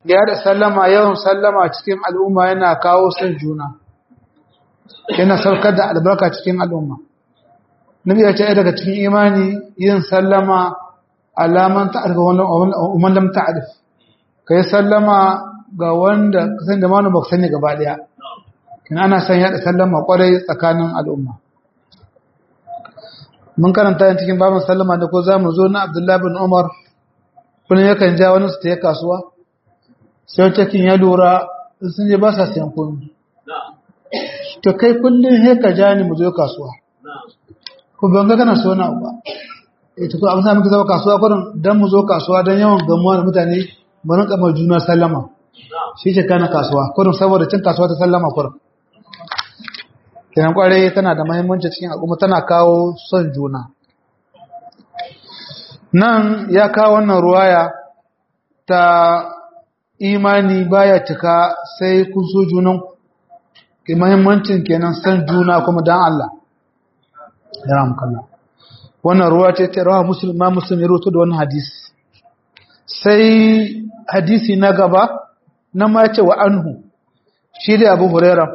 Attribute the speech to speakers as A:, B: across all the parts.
A: ya da sallama yawan sallama cikin al'umma yana kawo son juna yana saukar da albarka cikin al'umma nabi ya ce daga cikin imani yin sallama alaman ta'arif wa lam ta'arif kai sallama ga wanda kasan da manu baka sani gaba daya kin ana san ya da sallama kwarai tsakanin al'umma mun karanta yin cikin babin sallama da ko zamu zo na Abdullah bin Umar kullun yakan ja wani su ta kasuwa sai cikin ya lura sun je ba sa siyan komai to kai kullun he ka ja ni mu zo kasuwa ko ban ga kana so na ba eh to ko amma muke zama kasuwa kurin dan mu zo kasuwa dan yawan gamuwa da mutane mu rinka mai juna sallama shi ce kana kasuwa kurin saboda cin kasuwa ta sallama kurin kenan kware tana da muhimmanci cikin al'umma tana kawo son juna nan ya kawo wannan ruwaya ta imani baya cika sai kun so junan ke muhimmancin kenan san juna kuma dan Allah ya ramkalla wannan ruwa ce ta rawa muslim ma muslim ya rawaito da wannan hadisi sai hadisi na gaba na ma ce wa anhu shi da Abu Hurairah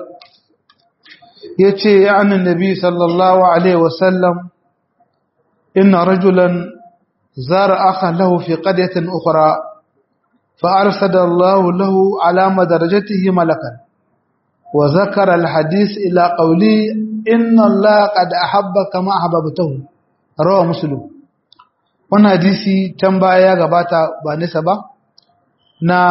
A: yace ya annabi sallallahu alaihi wasallam inna rajulan zara akha lahu fi qaryatin ukhra فأرسل الله له على مدرجته ملكا وذكر الحديث إلى قولي إن الله قد أحب كما أحببته رواه مسلم wannan hadisi can baya ya gabata ba nisa ba na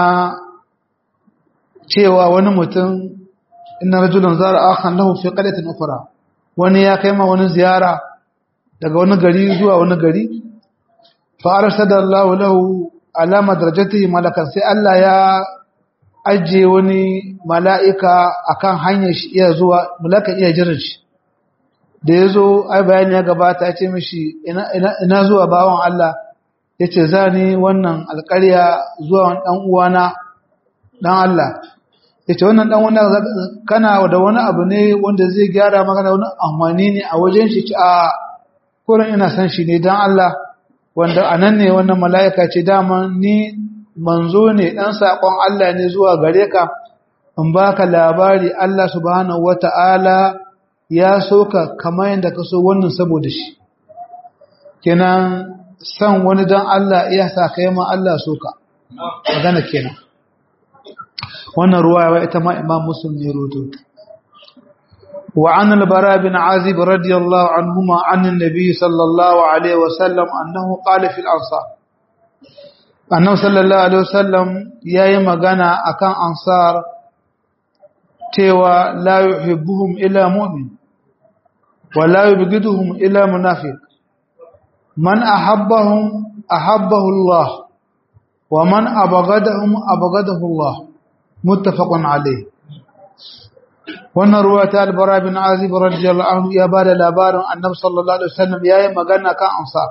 A: cewa wani mutum inna rajulan zara akhan lahu fi qaryatin ukhra wani ya kai ma wani ziyara daga wani gari zuwa wani gari fa arsadallahu lahu alama darajatihi malakan sai Allah ya ajiye wani mala'ika akan hanyar shi iya zuwa malakan iya jiran shi da ya zo ai bayani ya gabata ya ce mishi ina zuwa bawan Allah ya ce za ni wannan alƙarya zuwa ɗan uwana ɗan Allah ya ce wannan ɗan wani kana da wani abu ne wanda zai gyara maka da wani amfani ne a wajen shi a kurin ina san shi ne don Allah wanda a nan ne wannan mala'ika ce dama ni manzo ne ɗan saƙon Allah ne zuwa gare ka in ba ka labari Allah subhanahu wa ta'ala ya so ka kama yadda ka so wannan saboda shi kenan san wani don Allah iya sa ka yi ma Allah so ka magana kenan wannan ruwa ita ma imam muslim ne roto وعن البراء بن عازب رضي الله عنهما عن النبي صلى الله عليه وسلم أنه قال في الأنصار أنه صلى الله عليه وسلم يا يمغانا أكان أنصار تيوى لا يحبهم إلا مؤمن ولا يبغضهم إلا منافق من أحبهم أحبه الله ومن أبغضهم أبغضه الله متفق عليه wannan ruwa ta albara bin azib radiyallahu anhu ya bada labarin annabi sallallahu alaihi wasallam yayin magana kan ansar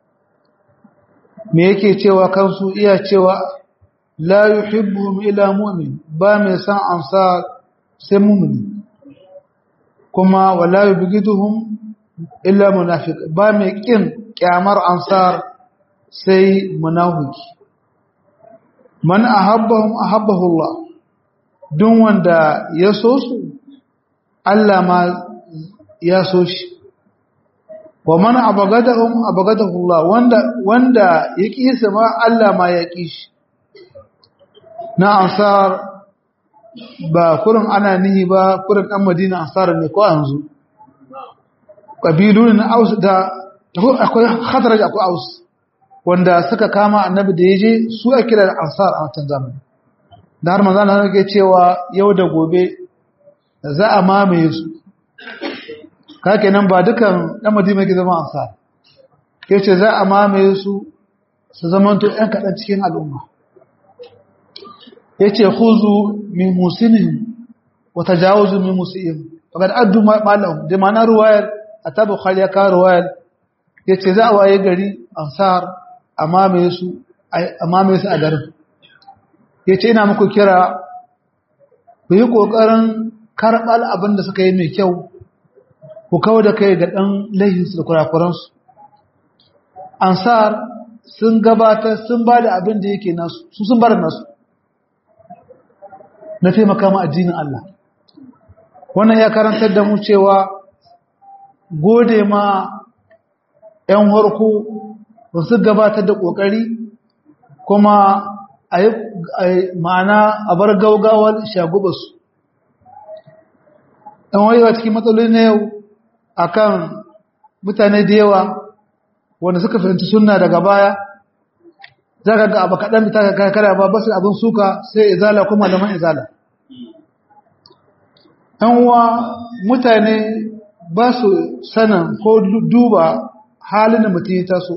A: me yake cewa kansu iya cewa la yuhibbuhum illa mu'min ba mai san ansar sai mu'mini kuma wala yubghiduhum illa munafiq ba mai kin kyamar ansar sai munafiki man ahabbahum ahabbahu Allah duk wanda ya so su Allah ma ya so shi wa man abagadahum abagadahu Allah wanda wanda ya kisa ma Allah ma ya ki shi na ansar ba kurin ana nihi ba kurin dan Madina ansar ne ko yanzu kabilun Aus da akwai Khadraj akwai Aus wanda suka kama annabi da yaje su a kira da ansar a wancan zamani da har manzo Allah yake cewa yau da gobe za a mamaye su kake nan ba dukan dan madina yake zama ansar yace za a mamaye su su zamanto ɗan kaɗan cikin al'umma yace khuzu min musinihim wa tajawazu min musihim faqad addu malahum da ma'ana ruwayar atabu khaliya ka ruwayar yace za a waye gari ansar a mamaye su a mamaye su a garin yace ina muku kira ku yi kokarin karɓar abin da suka yi mai kyau ku kawo da kai ga ɗan laihinsu da kurakuransu ansar sun gabatar sun ba da abin da yake nasu su sun bar nasu na taimaka ma addinin Allah wannan ya karantar da mu cewa gode ma 'yan harko su gabatar da ƙoƙari kuma a yi ma'ana a bar gaugawar shagubarsu ɗan wayewa cikin matsaloli na yau a kan mutane da yawa wanda suka fahimci suna daga baya za ka ga abu kaɗan da ta kakara ba basu abin suka sai izala kuma malaman izala ɗan uwa mutane ba su sanin ko duba halin da mutum ya taso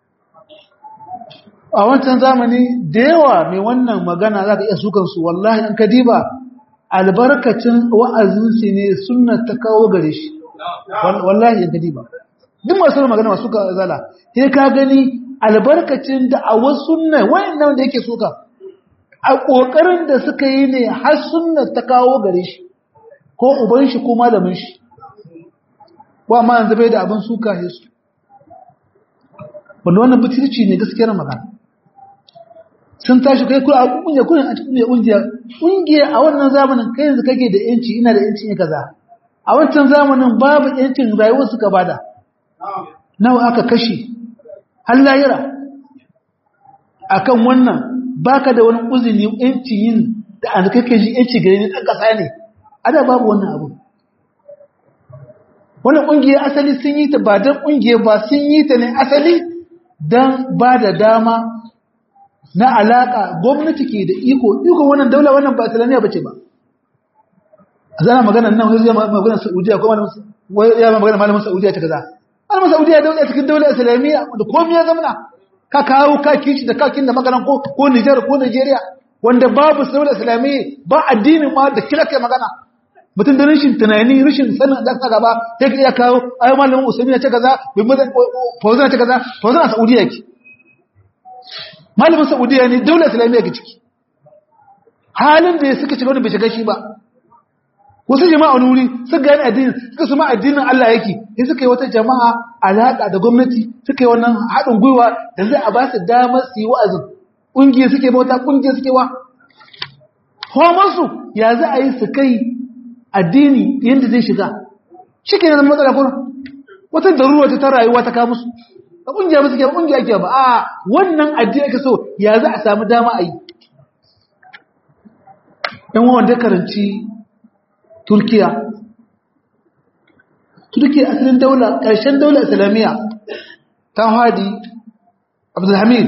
A: a wancan zamani da yawa mai wannan magana za ka iya sukansu wallahi in ka diba albarkacin wa'azinsu ne suna ta kawo gare shi wallahi in ka diba duk masu magana masu ka zala sai ka gani albarkacin da a wasu sunna wayannan da yake suka a kokarin da suka yi ne har sunna ta kawo gare shi ko uban shi ko malamin shi wa ma yanzu bai da abin suka ne su wanda wannan butulci ne gaskiyar magana sun tashi kai kula a kungiya kuna a cikin kungiya kungiya a wannan zamanin kai yanzu kake da yanci ina da yanci ne kaza a wancan zamanin babu yancin rayuwar suka bada nawa aka kashe har layira akan wannan baka da wani uzuri yanci yin da an kake ji yanci gare ni dan kasa ne ada babu wannan abu wannan kungiya asali sun yi ta ba dan kungiya ba sun yi ta ne asali dan ba da dama na alaka gwamnati ke da iko iko wannan daula wannan ba islamiyya bace ba zana magana nan wai zai magana Saudiya ko malamin wai ya magana malamin Saudiya ta kaza malamin Saudiya daula cikin daula islamiyya da komai ya zamana ka kawo ka kici da kakin da maganan ko ko Niger ko Nigeria wanda babu daula islamiyya ba addinin ma da kila kai magana mutum da rashin tunani rashin sanin da ka gaba sai ka iya kawo ayi malamin Usaimin ya ce kaza bin mazan Fauzan ya ce kaza Fauzan a Saudiya yake malamin saudiya ne daular islamiyya ke ciki halin da ya suka shiga wani bai shiga shi ba wasu jama'a wani wuri suka gani addini suka suma addinin Allah yake sai suka yi wata jama'a alaƙa da gwamnati suka yi wannan haɗin gwiwa da zai a ba su damar su yi wa'azin ƙungiyar suke bauta ƙungiyar suke wa homarsu ya za a yi su kai addini yadda zai shiga shi ke zama matsala kuma wata daruwa ta rayuwa ta kawo musu a ƙungiya ba suke ba ƙungiya ke ba a wannan addini ake so ya za a samu dama a yi ɗan wanda karanci turkiya turkiya asalin daula ƙarshen daula islamiyya ta hadi abdulhamid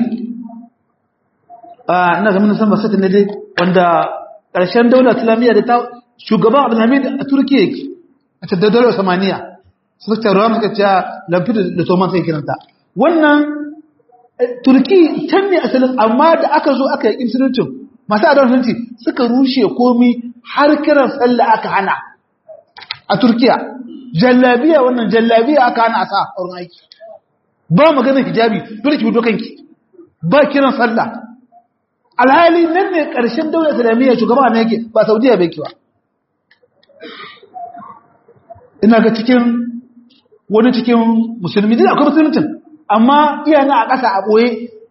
A: a ina zama san ba satin ne dai wanda ƙarshen daula islamiyya da ta shugaban abdulhamid a turkiya yake a ta daular samaniya suka ce ruwa suka ce lamfi da toman sai kiranta wannan turki can ne asalin amma da aka zo aka yi musulunci masu adon sunci suka rushe komi har kiran sallah aka hana a turkiya jallabiya wannan jallabiya aka hana a sa a wurin aiki ba maganar hijabi dole ki kanki ba kiran sallah alhali nan ne ƙarshen daular islamiyya shugaba na yake ba saudiya bai kiwa ina ga cikin wani cikin musulmi duk akwai musulmitin amma iya na a ƙasa a ɓoye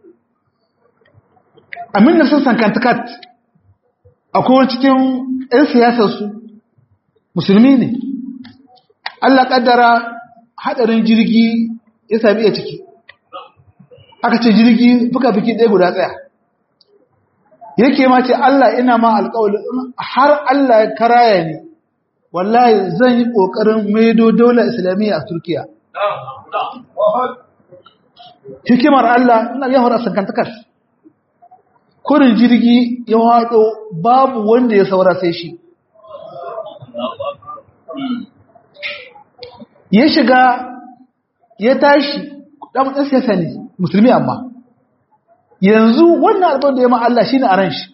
A: amin da sassan kantakat akwai wani cikin 'yan siyasarsu musulmi ne allah ƙaddara haɗarin jirgi ya sami iya ciki aka ce jirgi fuka-fuki ɗaya guda tsaya yake ma ce allah ina ma alƙawali har allah ya karaya ne wallahi zan yi ƙoƙarin maido daular islamiyya a turkiya hikimar Allah ina yawon a sankantakar kurin jirgi ya haɗo babu wanda ya saura sai shi ya shiga ya tashi ɗan siyasa ne musulmi amma yanzu wannan albar da ya ma Allah shi ne a ran shi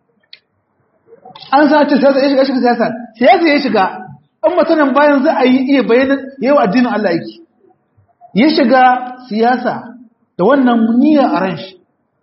A: an sace siyasa ya shiga shiga siyasa siyasa ya shiga an matanan bayan za a yi iya bayanin yawa addinin Allah yake ya shiga siyasa da wannan niyya a ran shi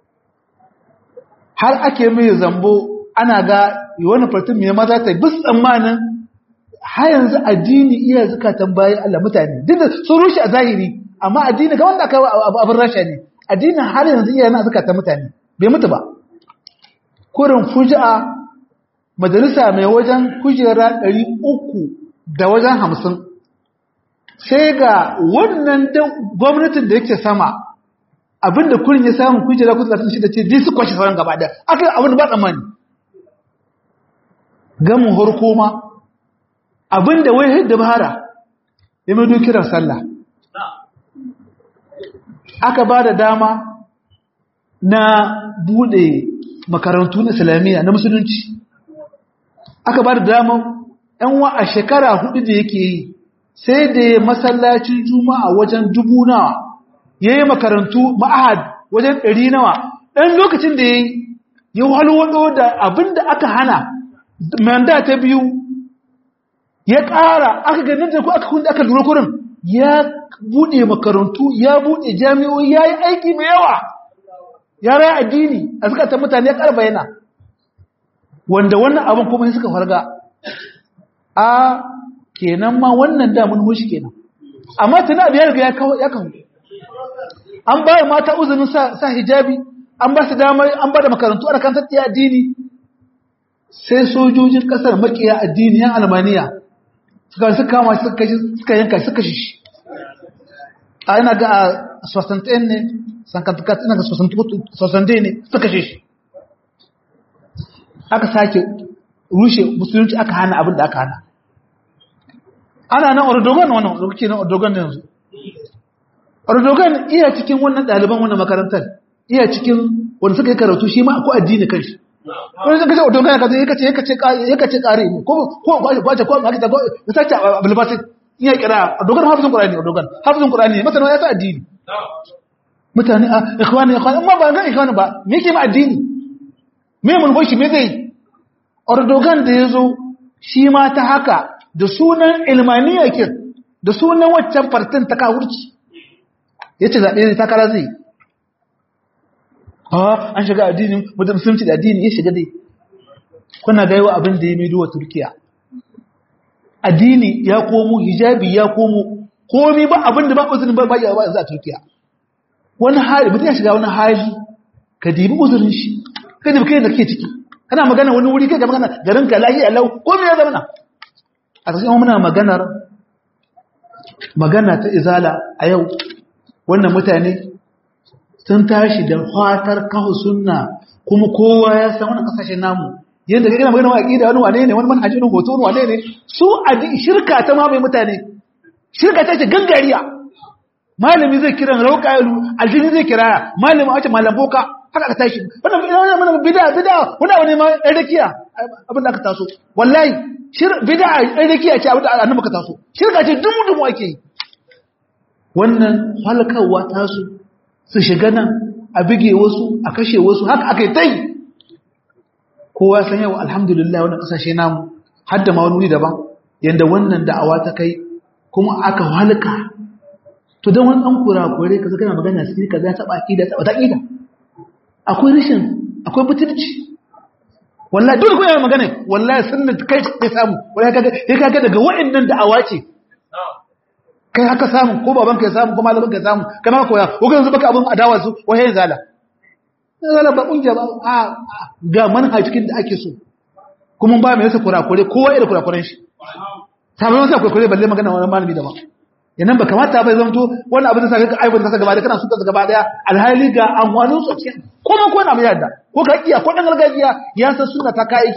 A: har ake mai zambo ana ga wani fartin mai maza ta bis tsammanin har yanzu addini iya zukatan bayan Allah mutane duk da sun rushe a zahiri amma addini ga wanda aka abin rasha ne addinin har yanzu iya na zukatan mutane bai mutu ba kurin fuji'a majalisa mai wajen kujera ɗari uku da wajen hamsin sai ga wannan gwamnatin da yake sama abinda kurin ya samu kujera kudu da shida ce ji su kwashe sauran gaba da aka yi abin da ba tsammani gamin harko ma abinda wai hidda bahara ya mai dukirar sallah aka ba da dama na bude makarantu na islamiyya na musulunci aka ba da dama yan wa a shekara hudu da yake yi sai da ya masallacin juma'a wajen dubu nawa ya yi makarantu ma'ahad wajen ɗari nawa ɗan lokacin da ya yi ya walwado da abin da aka hana manda ta biyu ya ƙara aka ganin da ku aka kunda aka lura kurin ya buɗe makarantu ya buɗe jami'o'i ya yi aiki mai yawa ya raya addini a suka ta mutane ya ƙarfa yana wanda wannan abin kuma suka farga a kenan ma wannan damun hushi kenan amma tana da ya riga ya kawo ya kawo an ba mata uzunin sa hijabi an ba su damar an ba da makarantu ana kan tattaya addini sai sojojin kasar makiya addini yan almaniya suka suka kama suka yanka suka shi a yana ga a sosantain ne sankantukat ina ga sosantain ne suka shi aka sake rushe musulunci aka hana abin da aka hana ana nan ordogan wannan lokaci na ordogan ne yanzu ordogan iya cikin wannan ɗaliban wannan makarantar iya cikin wanda suka yi karatu shi ma ko addini kanshi wani zaka ce ordogan ka zai kace kace kace kare ne ko ko kwace ko ma kita ko sace bilbatin iya kira ordogan hafizun qur'ani ordogan hafizun qur'ani masana ya sa addini mutane a ikhwani ikhwani amma ba ga ikhwani ba me yake ma addini me mun hoshi me zai ordogan da yazo shi ma ta haka da sunan ilmaniya kin da sunan waccan fartin ta kawurci yace zabe ne takara zai ah an shiga addinin musulunci da addini ya shiga dai kuna ga yawa abin da ya mai duwa turkiya addini ya komo hijabi ya komo komi ba abin da ba uzurin ba ba ba yanzu a turkiya wani hali mutum ya shiga wani hali ka dibi uzurin shi ka dibi kai da ke ciki kana magana wani wuri kai ga magana garin ka lahi Allah ko me ya zama na a cikin muna maganar magana ta izala a yau wannan mutane sun tashi da fatar kawo sunna kuma kowa ya san wannan kasashen namu yadda kai gina magana wa aqida wani wane ne wani manhaji ne hoto wane ne su adi shirka ta mamaye mutane shirka ta ce gangariya malami zai kira rauqayalu aljini zai kira malami a ce malam boka haka ka tashi wannan wannan bid'a bid'a wannan wani ma rakiya abin da aka taso wallahi shir bid'a rakiya ce abin da annabi ka taso shirka ce dumu dumu ake yi wannan halakawa taso su shiga nan a bige wasu a kashe wasu haka aka yi tai kowa san yau alhamdulillah wannan kasashe namu har da ma wani wuri daban yanda wannan da'awa ta kai kuma aka halaka to dan wani dan kurakure kaza kana magana sai kaza ta baki da ta aqida akwai rishin akwai butulci wallahi dole kuma magana wallahi sunna kai kai samu wallahi kaga kai kaga daga wa'annan da'awa ce kai haka samu ko baban ka samu ko malamin ka samu kai ma koya ko yanzu baka abun adawa su wahayin zala zala ba kungiya ba a ga manhajin da ake so kuma ba mai yasa kurakure kowa irin kurakuren shi sabai masa kurakure balle magana wani malami da ba yanan ba kamata bai zanto wani abin da sa ka aibun ta gaba da kana suka gaba daya alhali ga amfanin su cikin kuma ko na mai yadda ko ka iya ko dan gargajiya ya san sunna ta kai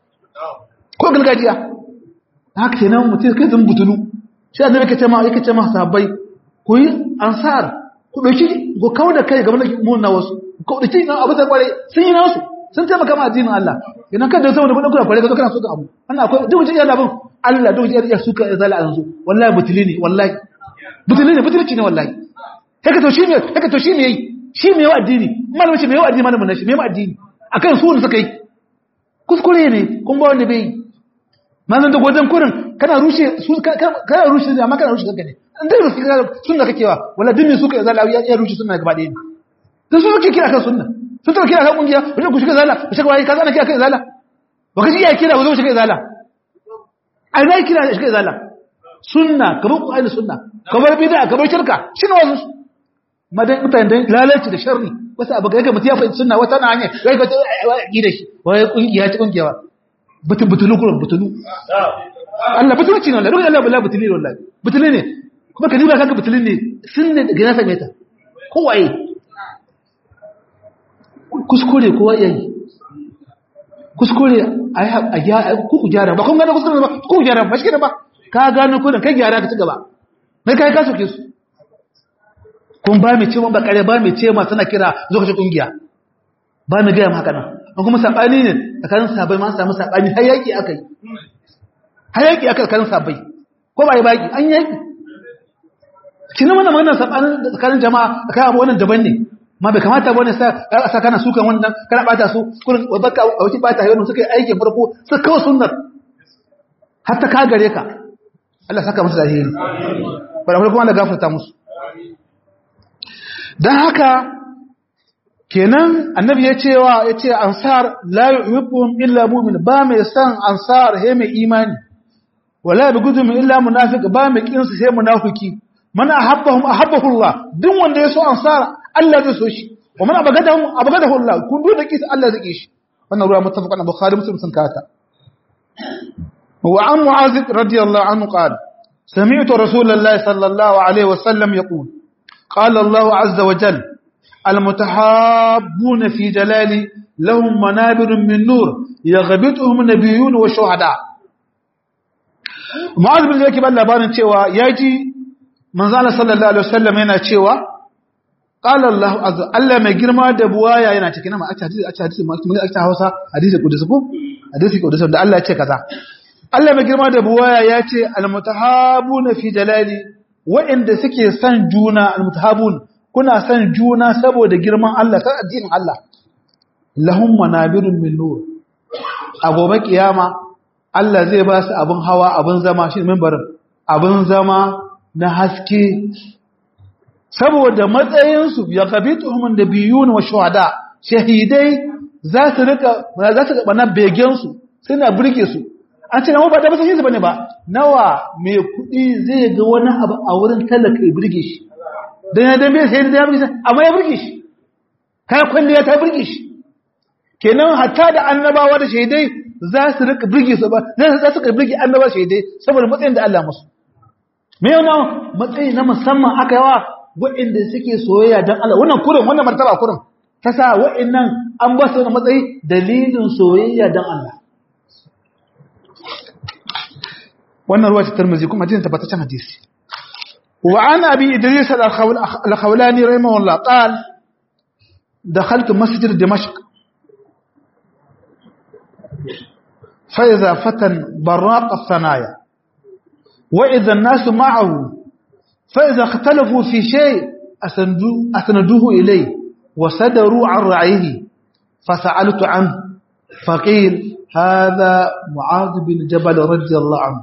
A: ko gargajiya haka kenan mutum kai zan butulu sai annabi yake cewa yake cewa sahabbai ku yi ansar ku dauki go kawo da kai gaban mun na wasu ku dauki nan abu da kware sun yi nasu sun taimaka ma addinin Allah idan ka da saboda kudin kula kware ka zo kana so ka abu wannan akwai duk mutum yana bin Allah duk mutum ya suka ya zala yanzu wallahi butuli ne wallahi butuli ne butulci ne wallahi haka to shi ne haka to shi ne yayi shi me yawa addini malamin shi me yawa addini malamin shi me yawa addini akan su ne suka yi kuskure ne kun ba wanda bai manzan da gwajen kurin kana rushe su kana rushe amma kana rushe kanka ne an dai rufe kana sunna kake wa wala dinne suka ya zala ya rushe sunna gaba ɗaya ne su suke kira kan sunna sun taba kira kan kungiya wani ku shiga zala ku shiga wai ka zana kira kan zala ba ka ji iya kira ku zo shiga zala ai na kira shiga zala sunna kamar ku aina sunna kamar bid'a kamar shirka shine wasu madan mutane dan lalaci da sharri wasu abu ga mutum ya fahimci sunna wata na hanya wai ka gida shi wai kungiya ta kungiya butun butulu kuma butulu Allah butulci ne Allah ruwan Allah bala butuli ne wallahi butuli ne kuma ka diba kanka butulin ne sun ne daga nasa meta kowaye kuskure kowa yayi kuskure a gyara ku gyara ba kun gane kuskure ba ku gyara ba shi ba ka gano kudin kai gyara ka ci gaba mai kai ka soke su kun ba mai ce ba kare ba mai ce ma tana kira zo ka ci kungiya ba mai gaya haka nan an kuma sabani ne tsakanin sabai ma samu sabani har yaki aka yi har yaki aka tsakanin sabai ko ba yi baki an yaki kina wannan wannan sabanin tsakanin jama'a tsakanin abu wannan daban ne ma bai kamata bane sa sa kana sukan wannan kana bata su kurin baka a wuce bata yau suka yi aikin farko su kawo sunnar hatta ka gare ka Allah saka musu zahiri bara kuma Allah gafarta musu dan haka kenan annabi ya cewa ya ce ansar la yuhibbuhum illa mu'min ba mai san ansar he mai imani wala bigudum illa munafiq ba mai kin su sai munafiki man ahabbahum ahabbahu Allah duk wanda ya so ansar Allah zai so shi wa man abagadahum abagadahu Allah kun duk da kisa Allah zai kishi wannan ruwa muttafaqan bukhari muslim sun kata wa an mu'az radiyallahu anhu qala sami'tu rasulullahi sallallahu alaihi wasallam yaqul qala Allah azza wa jalla المتحابون في جلالي لهم منابر من نور يغبطهم نبيون وشهداء معاذ بن زكي بان labarin cewa yaji manzo Allah sallallahu alaihi wasallam yana cewa qala Allah azza Allah mai girma da buwaya yana cikin ma aka hadisi aka hadisi mun aka Hausa hadisi kudus ko hadisi kudus da Allah ya ce kaza Allah mai girma da buwaya ya ce almutahabuna fi jalali wa'inda suke son juna almutahabun kuna son juna saboda girman Allah kan addinin Allah lahum manabirun min nur a gobe kiyama Allah zai ba su abin hawa abin zama shi mimbarin abin zama na haske saboda matsayinsu ya qabituhum da biyun wa shuhada shahidai za su rika za su ga begen su suna burge su an ce na ba da ba sai su bane ba nawa mai kuɗi zai ga wani abu a wurin talaka ya burge shi don ya dambe sai da ya burge shi amma ya burge shi kai kwalliya ta burge shi kenan hatta da annabawa da shaidai za su rika burge su ba za su rika burge annabawa shaidai saboda matsayin da Allah musu me yana matsayi na musamman aka yawa waɗanda suke soyayya don Allah wannan kurin wannan martaba kurin ta sa waɗannan an ba su wani matsayi dalilin soyayya don Allah wannan ruwa ta tarmizi kuma jin tabbataccen hadisi وعن أبي إدريس الخولاني رحمه الله قال دخلت مسجد دمشق فإذا فتى براق الثنايا وإذا الناس معه فإذا اختلفوا في شيء أسندوه إليه وسدروا عن رعيه فسألت عنه فقيل هذا معاذ بن جبل رضي الله عنه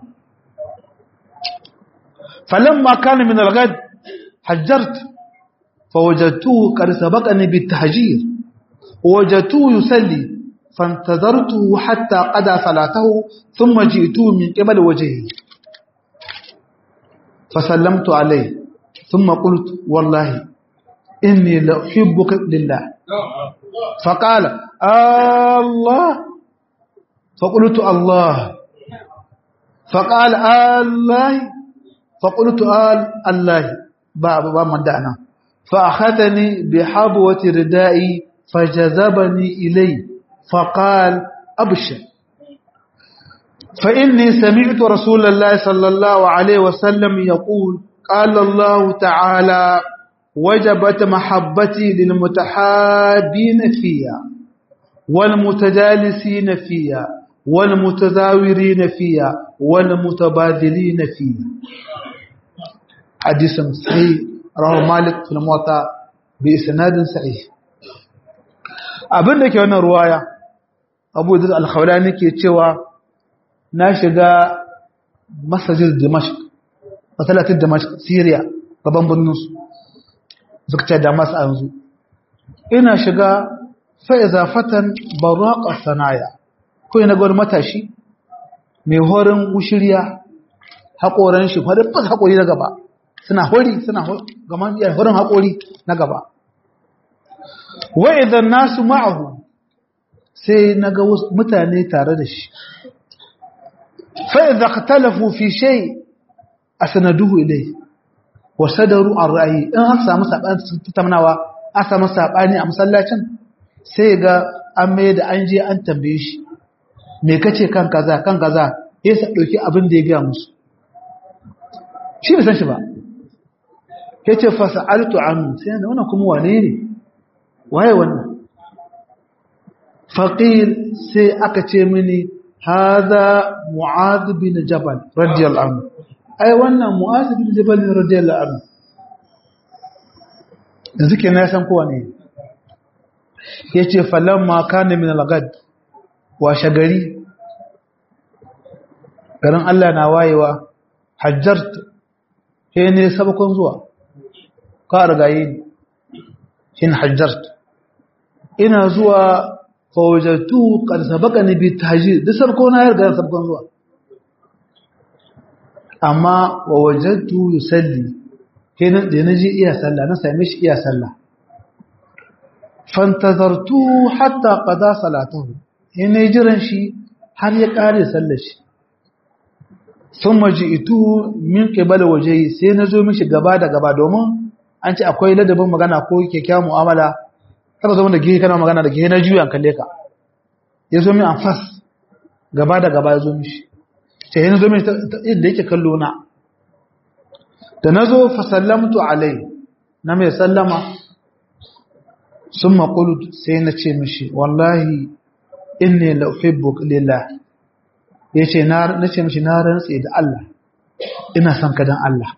A: فلما كان من الغد حجرت فوجدته قد سبقني بالتهجير ووجدته يصلي فانتظرته حتى قضى صلاته ثم جئته من قبل وجهه فسلمت عليه ثم قلت والله إني لأحبك لله فقال الله فقلت الله فقال الله فقلت آل الله باب باب من دعنا فأخذني بحبوة ردائي فجذبني إليه فقال أبشر فإني سمعت رسول الله صلى الله عليه وسلم يقول قال الله تعالى وجبت محبتي للمتحابين فيها والمتجالسين فيها والمتزاورين فيها والمتبادلين فيها حديث صحيح رواه مالك في الموطا بإسناد صحيح abin da ke wannan ruwaya abu da alkhawlani ke cewa na shiga masajid dimashq masalatin dimashq syria gaban birnin su suka ce damas a yanzu ina shiga fa'iza fatan baraka sanaya ko yana gwar matashi mai horin wushiriya haƙoran shi faɗin fas haƙori na gaba suna hori suna gaman iya horin haƙori na gaba wa idan nasu ma'ahu sai na ga mutane tare da shi fa idza ikhtalafu fi shay asnaduhu ilayhi wa sadaru an ra'yi in aka samu sabani tattaunawa aka samu sabani a masallacin sai ga an mai da an je an tambaye shi me kace kan kaza kan kaza ya sa dauki abin da ya ga musu shi bai san shi ba yace fa sa'altu anhu sai da wannan kuma wane ne waye wannan faqil sai aka ce mini hadha mu'adh bin jabal radiyallahu anhu ai wannan mu'adh bin jabal radiyallahu anhu yanzu kenan ya san kowa ne yace falamma kana min al-ghad wa shagari garin Allah na wayewa hajjart sai ne sabakon zuwa ka rigaye ni shin hajjart ina zuwa fawajatu qad sabaqani bi tahjir da sabko na yarda sabkon zuwa amma wa wajadtu yusalli kenan da naji iya sallah na same shi iya sallah fantazartu hatta qada salatahu ina jiran shi har ya kare sallar shi thumma ji'tu min qibala wajhi sai nazo mishi gaba da gaba domin an ce akwai ladabin magana ko kyakkyawan mu'amala kada zama da gihe kana magana da gihe na juya kalle ka ya zo min an fas gaba da gaba ya zo mishi ce yana zo min inda yake kallo na da na zo fa sallamtu alai na mai sallama sun maƙulu sai na ce mishi wallahi inni la uhibbuka lillah ya ce na ce mishi na rantse da Allah ina son ka dan Allah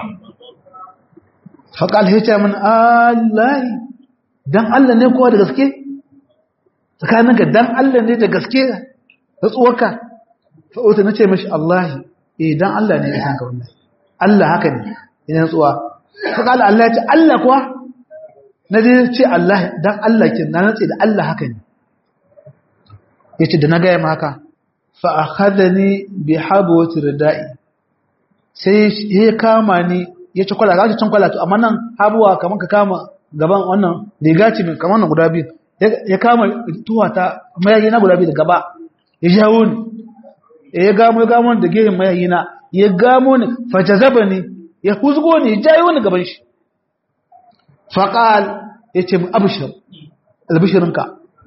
A: faƙal ya ce min Allah dan Allah ne kowa da gaske tsakaninka dan Allah ne da gaske da tsuwarka fa'uta na ce mashi Allah eh dan Allah ne ya san ka wannan Allah haka ne ina tsuwa faƙal Allah ya ce Allah kuwa na dai ce Allah dan Allah kin na nace da Allah haka ne yace da na ga ma haka fa akhadani bi habwati ridai sai ya kama ni ya ci kwala ga cin kwala to amma nan habuwa kaman ka kama gaban wannan riga ce min kamar nan guda biyu ya kama tuwata mayayi na guda biyu da gaba ya jawo ni ya gamo ya gamo da gehen mayayi na ya gamo ni fajazaba ni ya huzgo ni ya jayo ni gaban shi faqal yace mu abshir albishirinka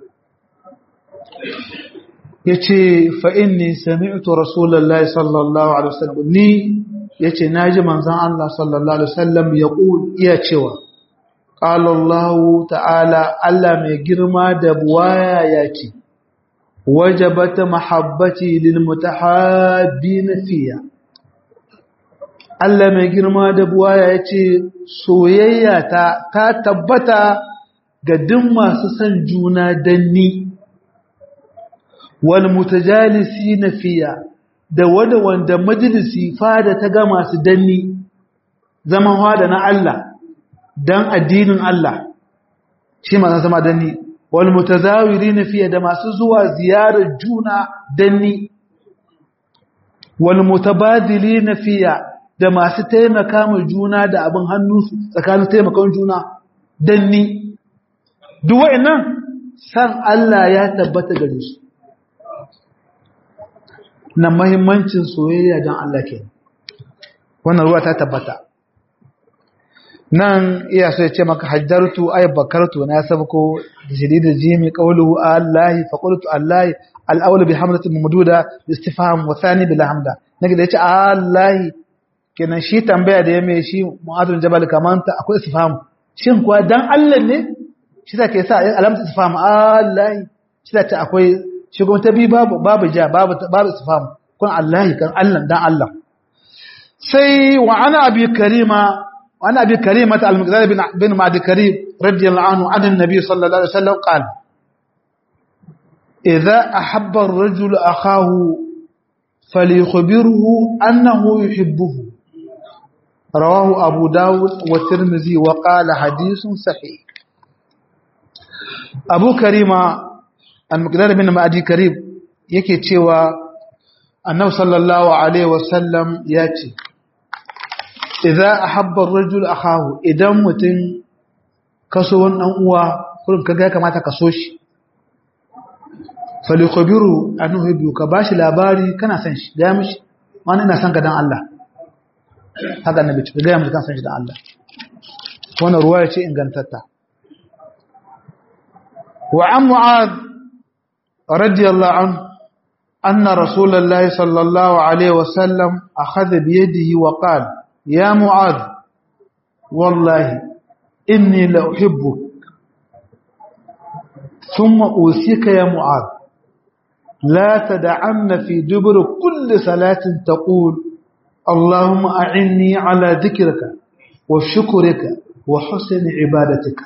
A: yace fa inni sami'tu rasulullahi sallallahu alaihi wasallam ni yace naji manzon Allah sallallahu alaihi wasallam yaqul iya cewa qala Allah ta'ala Allah mai girma da buwaya yace wajabat mahabbati lil mutahabbin fiya Allah mai girma da buwaya yace soyayya ta ta tabbata ga duk masu son juna danni wal mutajalisina fiya da wanda wanda majalisi fada ta ga masu danni zaman hada na Allah dan addinin Allah shi ma zama danni wal mutazawirin fiya da masu zuwa ziyarar juna danni wal mutabadilin fiya da masu taimaka ma juna da abin hannu tsakanin taimakon juna danni duk wa'annan san Allah ya tabbata gare su na mahimmancin soyayya don Allah ke wannan ruwa ta tabbata nan iya so ya ce maka hajjartu ay bakartu na sabko da shadida jimi qawluhu allahi fa qultu allahi al-awwal bi hamzati mamduda istifham wa thani bil hamda nake da yace allahi kenan shi tambaya da yame shi mu'adul jabal kaman ta akwai istifham shin kuwa dan Allah ne shi zake sa alamta istifham allahi shi zake akwai shi kuma ta bi babu babu ja babu babu istifham kun Allah kan Allah dan Allah sai wa ana abi karima wa ana abi karima ta al-muqdad bin bin ma'di karim radiyallahu anhu an an-nabi sallallahu alaihi wasallam qala idha ahabba ar-rajul akhahu falyukhbirhu annahu yuhibbuhu rawahu abu dawud wa tirmidhi wa qala hadithun sahih abu karima al-muqdad bin ma'di karim yake cewa annabi sallallahu alaihi wasallam ya ce idza ahabba ar-rajul akahu idan mutum kaso wannan uwa kullum kaga ya kamata ka so shi falikobiru a nuhibu ka ba shi labari kana san shi gaya mishi wani ina san ka don Allah haka na bici gaya mishi kan san shi don Allah wannan ruwa ya ce ingantatta wa an mu'ad radiyallahu an anna rasulullahi sallallahu alaihi wasallam akhadha bi yadihi wa qala ya mu'ad wallahi inni la uhibbuk ثم أوصيك يا معاذ لا تدعن في دبر كل صلاة تقول اللهم أعني على ذكرك وشكرك وحسن عبادتك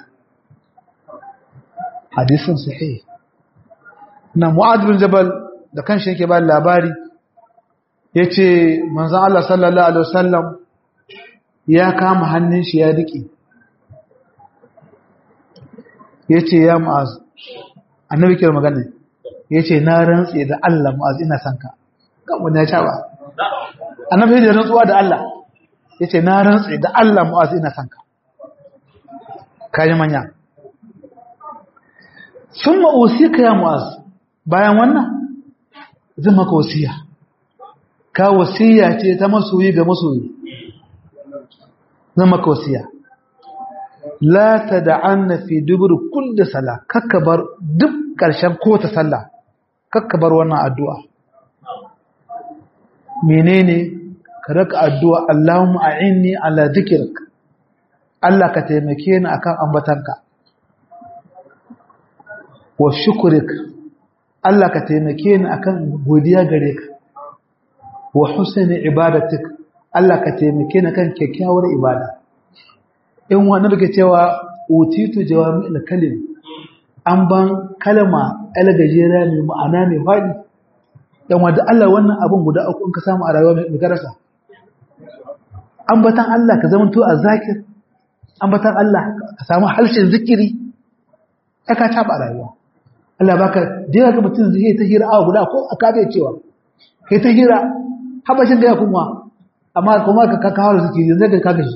A: حديث صحيح na Mu'adh bin Jabal da kanshi yake ba labari yace manzon Allah sallallahu alaihi wasallam ya kama hannun shi ya rike yace ya Mu'adh annabi kira magana yace na rantse da Allah Mu'adh ina son ka kan wani ya sha ba annabi da rantsuwa da Allah yace na rantse da Allah Mu'adh ina son ka kaji manya summa usika ya Mu'adh bayan wannan zan maka wasiya ka wasiya ce ta masoyi ga masoyi zan maka wasiya la tad'anna fi dubur kulli sala kakkabar duk karshen ko ta sallah kakkabar wannan addu'a menene ka raka addu'a Allahumma a'inni ala dhikrik Allah ka taimake ni akan ambatanka wa shukrik Allah ka taimake ni akan godiya gare ka wa husni ibadatik Allah ka taimake ni kan kyakkyawar ibada in wani daga cewa utitu jawami'ul kalim an ban kalma algajera mai ma'ana mai fadi dan wanda Allah wannan abun guda uku in ka samu a rayuwa mai garasa ambatan Allah ka zama to zakir ambatan Allah ka samu halshen zikiri ka taba rayuwa Allah baka dai ga mutum zai ta hira awa guda ko aka bai cewa kai ta hira habashin da ya kuma amma kuma ka kawo zikiri zai ga kaga shi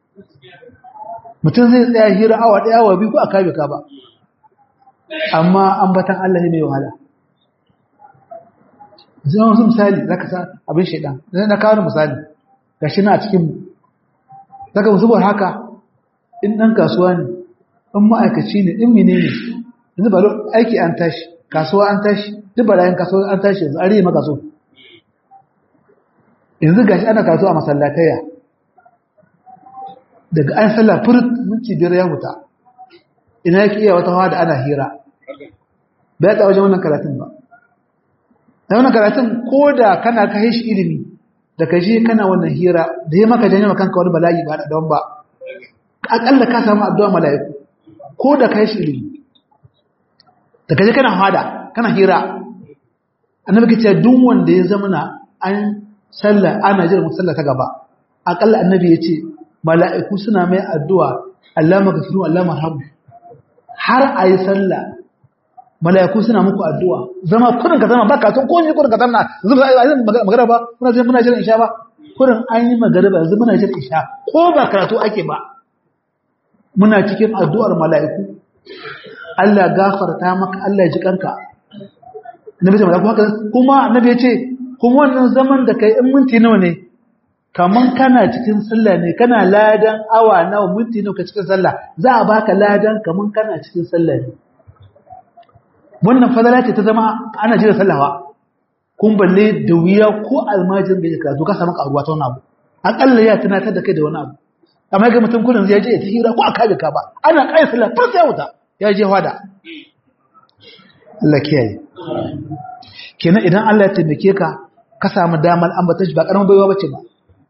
A: mutum zai tsaya hira awa ɗaya awa biyu ko a kabe ka ba amma ambatan Allah ne mai wahala zai wasu misali za ka sa abin shaidan zai na kawo misali ga shi na a cikinmu daga musubar haka in ɗan kasuwa ne in ma'aikaci ne in mene ne yanzu ba aiki an tashi kasuwa an tashi duk ba layin kasuwa an tashi yanzu an riye maka so yanzu gashi ana kasuwa a masallataya daga an sallah furut minti biyar ya huta ina yake iya wata hawa da ana hira ba ya wajen wannan karatun ba da wannan karatun ko da kana ka shi ilimi da ka je kana wannan hira da ya maka janyo kanka wani bala'i ba da don ba akalla ka samu addu'a mala'iku ko da ka shi ilimi da ka je kana hada kana hira annabi kace duk wanda ya zama na an sallah ana jira musalla ta gaba akalla annabi ya ce mala'iku suna mai addu'a Allah magafiru Allah marhamu har a yi sallah mala'iku suna muku addu'a zama kudin ka zama baka sun komi kudin ka zama zuba a yi magana ba muna zai muna jiran isha ba kudin an yi magana ba yanzu muna jiran isha ko ba karatu ake ba muna cikin addu'ar mala'iku Allah gafarta maka Allah ya ji kanka annabi ce mala'iku haka kuma annabi ya ce kuma wannan zaman da kai in minti nawa ne kaman kana cikin sallah ne kana ladan awa nawa minti nawa ka cikin sallah za a baka ladan kaman kana cikin sallah ne wannan fadala ce ta zama ana jira sallawa kun balle da wuya ko almajin da ya karatu ka samu karuwa ta wani abu akalla ya tunatar da kai da wani abu amma ga mutum kullum zai je ya hira ko aka ga ka ba ana kai sallah far sai wuta ya je hwada Allah kiyaye kenan idan Allah ya taimake ka ka samu damar ambata shi ba karamin baiwa bace ba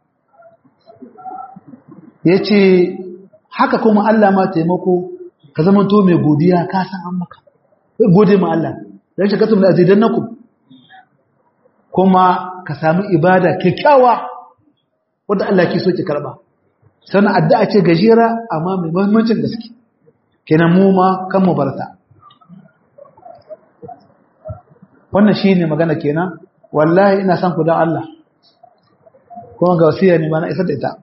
A: ya ce haka kuma Allah ma taimako ka zama to mai godiya ka san an maka gode ma Allah don shi kasu da azidan naku kuma ka sami ibada kyakkyawa wadda Allah ke so ki karba sannan addu'a ce gajera amma mai muhimmancin gaske kenan mu ma kan mu barta wannan shine magana kenan wallahi ina son ku dan Allah kuma ga wasiya ne ma na isar da ita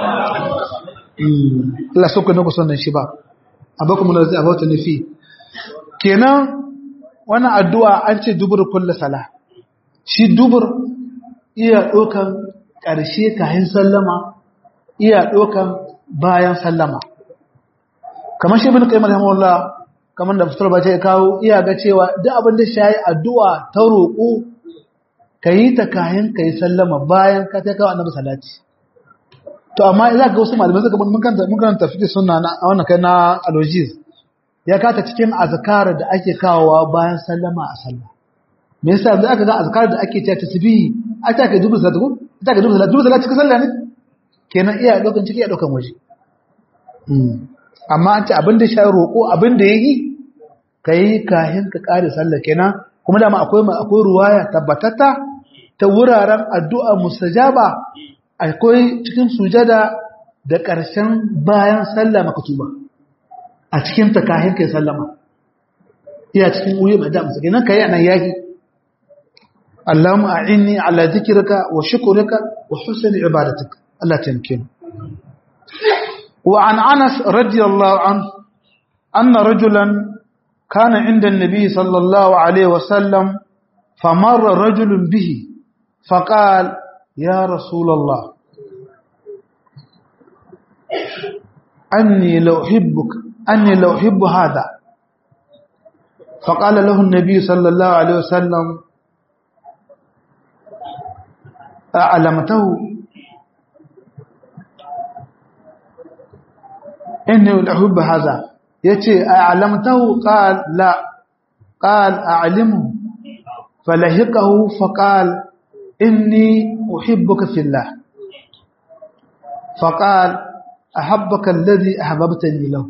A: Allah so ku ne ku son shi ba abakum allazi abawta ni fi kenan wannan addu'a an ce dubur kullu sala shi dubur iya ɗaukan ƙarshe kayan sallama iya ɗaukan bayan sallama kamar shi bin qayyim rahimahullah kamar da fitar bace ya kawo iya ga cewa duk abin da shi addu'a ta roƙo kayi ta kayan kayi sallama bayan ka ta kawo annabi salati to amma za ga wasu malamai suka mun kanta mun kanta fiqh sunna na wannan kai na alogies ya kata cikin azkar da ake kawowa bayan sallama a sallah me yasa yanzu aka ga azkar da ake cewa tasbihi a ta kai dubu salatu ta kai dubu salatu dubu salatu cikin sallah ne kenan iya daukan ciki iya daukan waje amma an ce abin da shi roƙo abin da yayi kai kahin ka kare sallah kenan kuma dama akwai akwai ruwaya tabbatata ta wuraren addu'a mustajaba akwai cikin sujada da ƙarshen bayan sallah makatuba a cikin ta kahin kai sallama iya cikin wuri mai da musu kenan kai anan yahi Allahumma a'inni ala dhikrika wa shukrika wa husni ibadatik Allah tamkin wa an Anas radiyallahu anhu anna rajulan kana inda an-nabi sallallahu alaihi wa sallam famarra rajulun bihi faqala ya rasulullah anni law uhibbuka anni law uhibbu hadha فقال له النبي صلى الله عليه وسلم أعلمته إني أحب هذا يتي أعلمته قال لا قال أعلمه فلهقه فقال إني أحبك في الله فقال أحبك الذي أحببتني له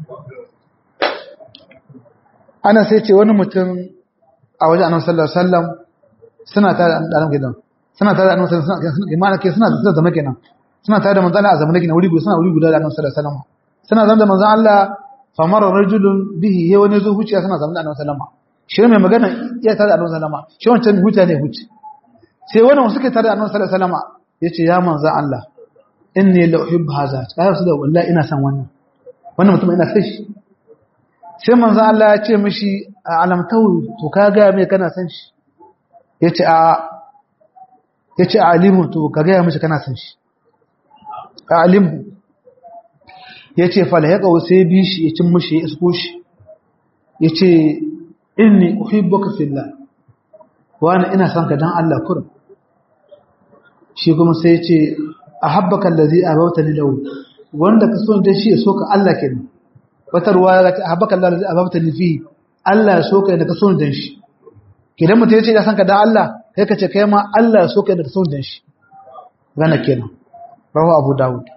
A: ana sai ce wani mutum a wajen annabi sallallahu alaihi wasallam suna tare da annabi gidan suna tare da annabi sallallahu alaihi wasallam imana ke suna da zama kenan suna tare da manzon Allah a zamanin gidan wuri guda suna wuri guda da annabi sallallahu alaihi wasallam suna zama da manzon Allah famara rajulun bihi ya wani zo huciya suna zama da annabi sallallahu alaihi wasallam shi mai magana ya tare da annabi sallallahu alaihi wasallam shi wancan huciya ne huci sai wani wasu ke tare da annabi sallallahu alaihi wasallam yace ya manzon Allah inni la uhibbu hadha kai su da wallahi ina son wannan wannan mutum ina son shi sai manzo Allah ya ce mishi a alamtawi to ka ga me kana san shi yace a yace alimu to ka ga mishi kana san shi alimu yace fala ya kawo sai bi shi ya cin mishi ya isko shi yace inni uhibbuka fillah wani ina son ka dan Allah kurum shi kuma sai yace ahabbaka allazi abawtani lahu wanda ka so dan shi ya so ka Allah kenan wata ruwa ga ta habaka Allah zai ababta ni fi Allah ya so kai da ka so dan shi kidan mutum yace ya san ka da Allah kai ka ce kai ma Allah ya so kai da ka so dan shi gana kenan rawu Abu Dawud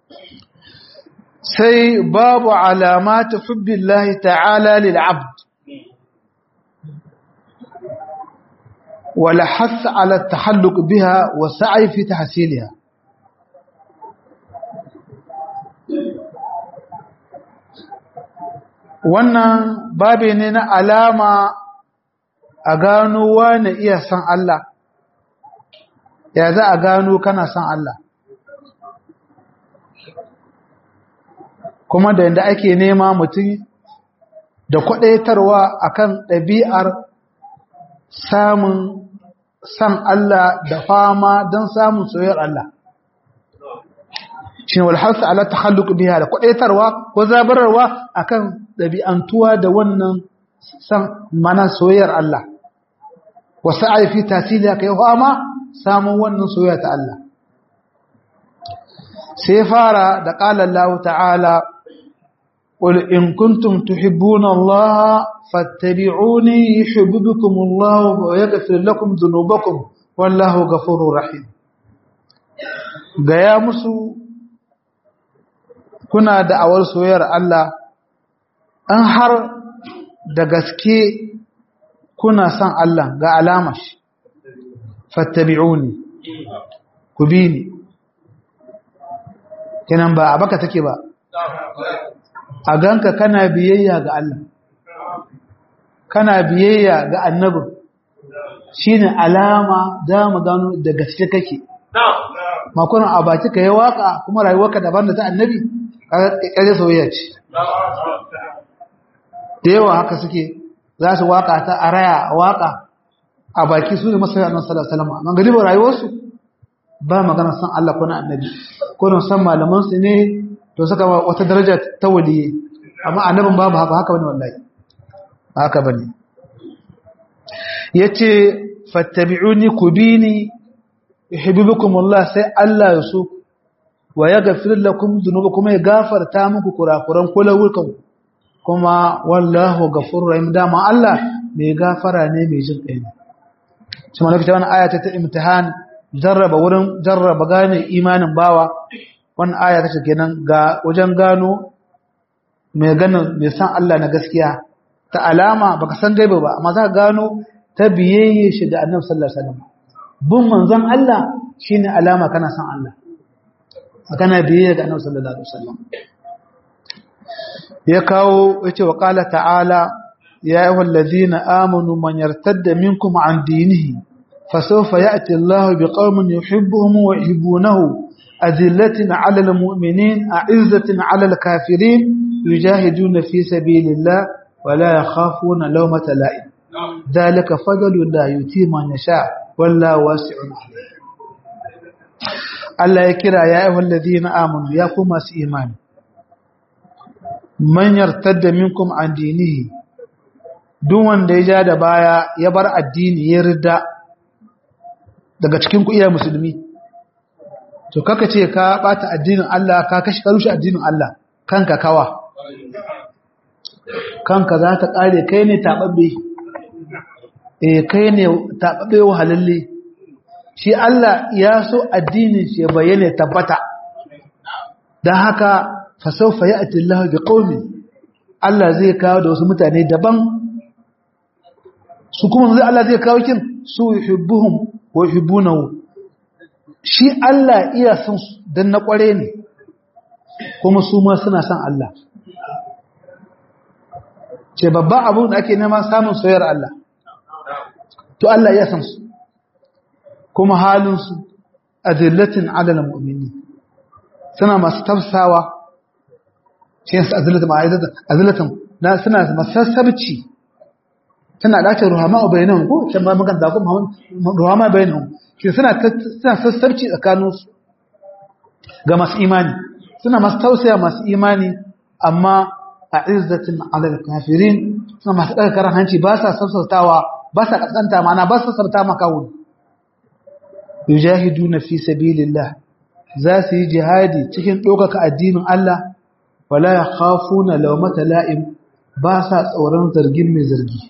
A: sai babu alamat hubbillahi ta'ala lil 'abd wala hath ala at-tahalluq biha wa sa'i fi tahsiliha wannan babe ne na alama a gano wani iya san Allah ya za a gano kana san Allah kuma da yadda ake nema mutum da kwadaitarwa akan ɗabi'ar samun san Allah da fama don samun soyayyar Allah shi ne walharsa ala takhalluq biha da kwadaitarwa ko zabararwa akan dabi'antuwa da wannan san mana soyayyar Allah wa sa'i fi tasiliya kai ma samun wannan soyayya ta Allah sai fara da qala Allah ta'ala qul in kuntum tuhibbuna Allah fattabi'uni yuhibbukum Allah wa yaghfir lakum dhunubakum wallahu ghafurur rahim gaya musu kuna da awar soyayyar Allah an har da gaske kuna son Allah ga alama shi fattabi'uni ku bi ni kenan ba a baka take ba a ganka kana biyayya ga Allah kana biyayya ga annabin shine alama da mu gano da gaske kake makon a baki ka yi waka kuma rayuwarka daban da ta annabi kaje soyayya ce da yawa haka suke za su waka ta a raya a waka a baki su ne masoya annabi sallallahu alaihi wasallam amma gari ba rayuwarsu ba magana san Allah ko na annabi ko don san malaman su ne to saka wata daraja ta waliyi amma annabin babu haka haka bane wallahi haka bane yace fattabi'uni kubini yuhibbukum Allah sai Allah ya so wa yaghfir lakum dhunubakum ya gafarta muku kurakuran kulawukan kuma wallahu ghafurur rahim dama Allah mai gafara ne mai jin kai ne shi ma lokacin wannan aya ta ta imtihan jarraba wurin jarraba gane imanin bawa wannan aya ta kenan ga wajen gano mai ganin mai san Allah na gaskiya ta alama baka san gaiba ba amma za ka gano ta biyayye shi da Annabi sallallahu alaihi wasallam bin manzon Allah shine alama kana san Allah kana biyayye ga Annabi sallallahu alaihi wasallam ya kawo yace wa qala ta'ala ya ayyuhal ladina amanu man yartadda minkum an dinihi fasawfa ya'ti Allahu biqaumin yuhibbuhum wa yuhibbunahu azillatin 'alal mu'minin a'izzatin 'alal kafirin yujahiduna fi sabilillah wa la yakhafuna lawmata la'im dhalika fadlu la yuti man yasha wallahu wasi'un 'alim Allah ya kira ya ayyuhal ladina amanu ya kuma su imani man yartadda minkum an dinihi duk wanda ya ja da baya ya bar addini ya rida daga cikin ku iya musulmi to kaka ce ka bata addinin Allah ka kashi ka rushe addinin Allah kanka kawa kanka za ta kare kai ne tababbe eh kai ne tababbe wahalalle shi Allah ya so addinin shi bayyane tabbata dan haka fasaufa ya ati Allah bi qaumi Allah zai kawo da wasu mutane daban su kuma zai Allah zai kawo kin su yuhibbuhum wa yuhibbunahu shi Allah iya son su dan na kware ne kuma su ma suna son Allah ce babban abu da ake nema samun soyayyar Allah to Allah ya san su kuma halin su adillatin alal mu'minin suna masu tafsawa shi yasa azlatan ma'aidatan azlatan na suna masassabci tana dace ruhama bainahum ko can ba magan da ko ruhama bainahum shi suna suna sassabci tsakanin su ga masu imani suna masu tausaya masu imani amma a izzatin alal kafirin suna masu daga karan hanci ba sa sassautawa ba sa kaskanta mana ba sa sarta maka wuri yujahiduna fi sabilillah za su yi jihadi cikin ɗaukaka addinin Allah wala ya khafuna lawmata la'im ba sa tsoron zargin mai zargi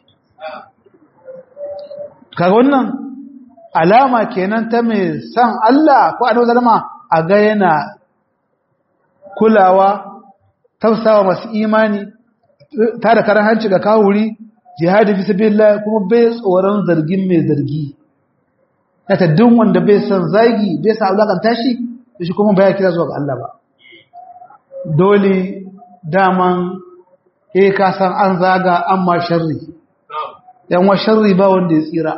A: kaga wannan alama kenan ta mai san Allah ko annabi zalama a ga yana kulawa tausawa masu imani ta da karan hanci ga kawuri jihadi fi sabilillah kuma bai tsoron zargin mai zargi ta duk wanda bai san zagi bai sa alakanta shi shi kuma baya kira zuwa ga Allah ba dole daman eh ka san an zaga amma sharri yan wa sharri ba wanda ya tsira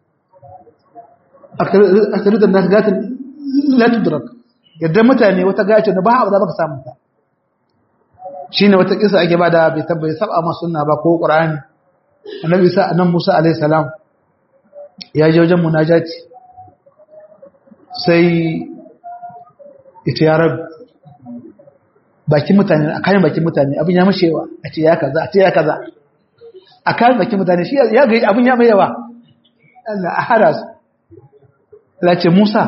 A: akaritan nas gatin la tudrak yadda mutane wata gace da ba abu da baka samu ta shine wata kisa ake bada bai tabbai saba ma sunna ba ko qur'ani annabi isa annabi musa alaihi salam ya je wajen munajati sai ita ya rabu bakin mutane a kayan bakin mutane abin ya mashewa a ce ya kaza a ce ya kaza a kayan bakin mutane shi ya ga abin ya mai yawa Allah a hada su Allah ce Musa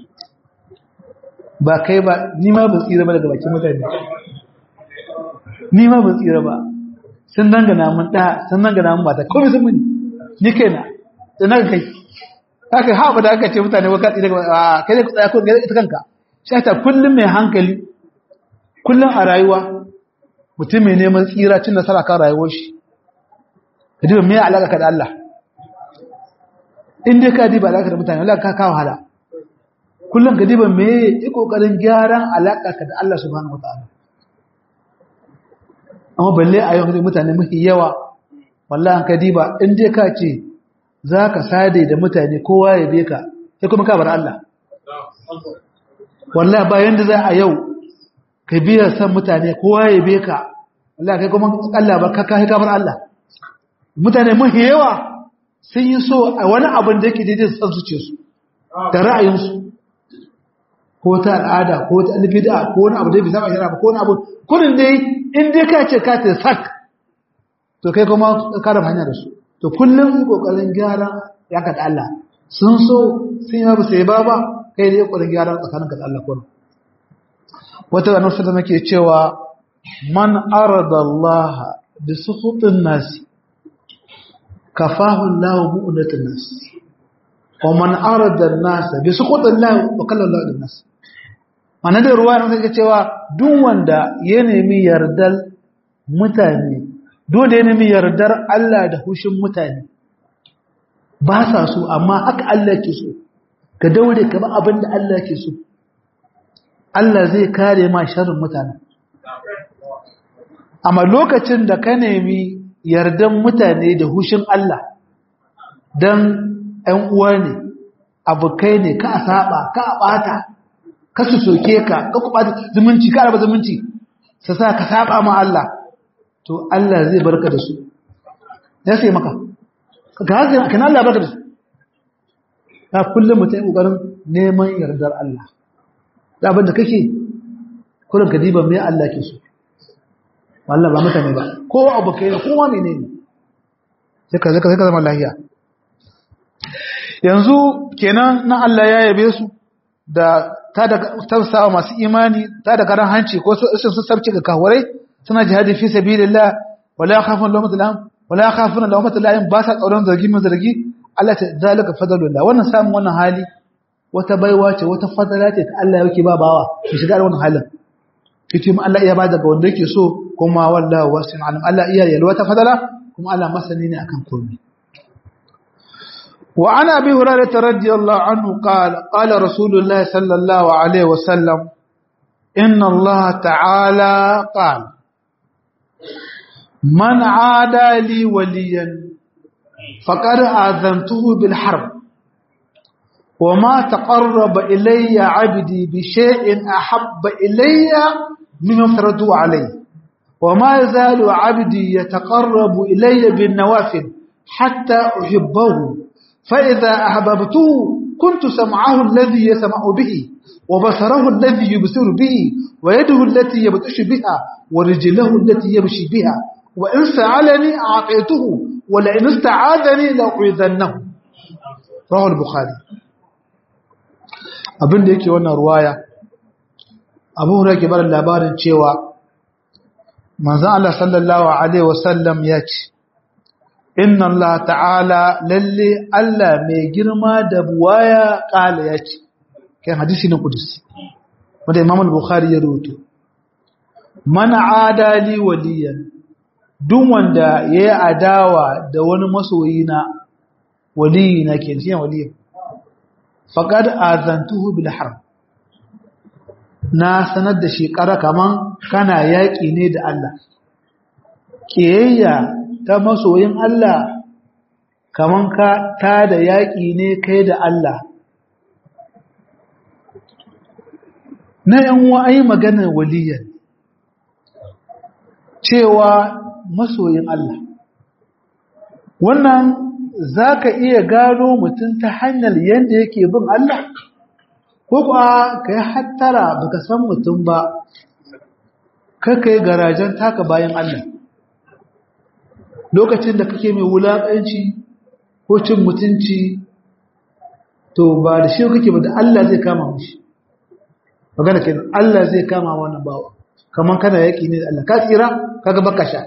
A: ba kai ba ni ma ban tsira ba daga bakin mutane ni ma ban tsira ba sun dangana mun da sun dangana mun mata komai sun muni ni kaina da na kai haka haɓa da aka ce mutane wa katsi daga kai ne ku tsaya ko ita kanka shi ta kullum mai hankali kullum a rayuwa mutum mai neman tsira cin nasara kan rayuwar shi ka diba mai alaƙa ka da Allah in dai ka diba alaƙa da mutane Allah ka kawo hala kullum ka diba mai yi ƙoƙarin gyaran alaƙa ka da Allah subhanahu wataala amma balle a yau mutane mafi yawa wallahi ka diba in dai ka ce za ka sade da mutane kowa ya be ka sai kuma ka bar Allah wallahi bayan da za a yau ka biya san mutane kowa ya be ka wallahi kai kuma Allah ba ka kai ka bar Allah mutane mahi yawa sun yi so a wani abin da yake daidai san zuce su da ra'ayinsu ko ta al'ada ko ta albida ko wani abu da bai saba shara ba ko wani abu kurin dai in dai ka ce ka ta sak to kai kuma ka da hanya da su to kullum yi kokarin gyara ya ka da Allah sun so sun yi ba sai ba ba kai dai kokarin gyara tsakanin ka da Allah kullum wata annabi sallallahu alaihi cewa man arada Allah bi suhutin nasi kafahu Allah mu'unatin nas wa man arada an-nas bi suhutin Allah wa kalla Allah nas mana da ruwa ne sai cewa duk wanda ya nemi yardar mutane dole ya nemi yardar Allah da hushin mutane ba sa so amma haka Allah ke so ka daure ka ba abin da Allah ke so Allah zai kare ma sharrin mutane amma lokacin da ka nemi yardan mutane da hushin Allah dan ɗan uwa ne abokai ne ka saba ka bata ka su soke ka ka ku bata zumunci ka raba zumunci sa sa ka saba ma Allah to Allah zai barka da su ya sai maka ga haka kana Allah barka da su ka kullum mutum kokarin neman yardar Allah da abin da kake kullum ka diba me Allah ke so wallah ba mutane ba ko abokai ne kowa menene sai ka zaka zama lafiya yanzu kenan na Allah ya yabe su da ta da tausawa masu imani ta da karan hanci ko su su sabci ga kawarai suna jihadi fi sabilillah wala yakhafun lawmat lahum wala yakhafun lawmat lahum ba sa tsoron zargi mun zargi Allah ta zalika fadlullah wannan samun wannan hali wata baiwa ce wata fadala ce ta Allah yake ba bawa ki shiga da wannan halin kici mu Allah iya ba daga wanda yake so kuma wallahi wasin alim Allah iya yalwa ta fadala kuma Allah masani ne akan komai وعن أبي هريرة رضي الله عنه قال قال رسول الله صلى الله عليه وسلم إن الله تعالى قال من عادى لي وليا فقد آذنته بالحرب وما تقرب إلي عبدي بشيء أحب إلي مما افترضوا عليه وما يزال عبدي يتقرب إلي بالنوافل حتى أحبه فإذا أحببته كنت سمعه الذي يسمع به وبصره الذي يبصر به ويده التي يبطش بها ورجله التي يمشي بها وإن سألني أعطيته ولئن استعاذني لأعيذنه رواه البخاري abin da yake wannan ruwaya abu hura ke barin labarin cewa manzan Allah sallallahu Alaihi wasallam ya ce inna Allah ta'ala lalle Allah mai girma da buwaya ƙala ya ce kan hadisi na kudusi wadda imam al-bukhari ya rubuto mana adali waliyan duk wanda ya yi adawa da wani masoyi na waliyi na ke siyan waliyan faƙad azantuhu bil harb na sanar da shi ƙara kaman kana yaƙi ne da Allah ƙiyayya ta masoyin Allah kaman ka ta da yaƙi ne kai da Allah na yan wa'ayi maganar waliyan cewa masoyin Allah wannan za ka iya gano mutum ta hanyar yadda yake bin Allah ko kuwa ka yi hattara ba ka san mutum ba ka yi garajen taka bayan Allah lokacin da kake mai wulaƙanci ko cin mutunci to ba da shi kake ba da Allah zai kama mushi magana ke Allah zai kama wannan bawa kamar kana yaƙi ne da Allah ka tsira kaga baka sha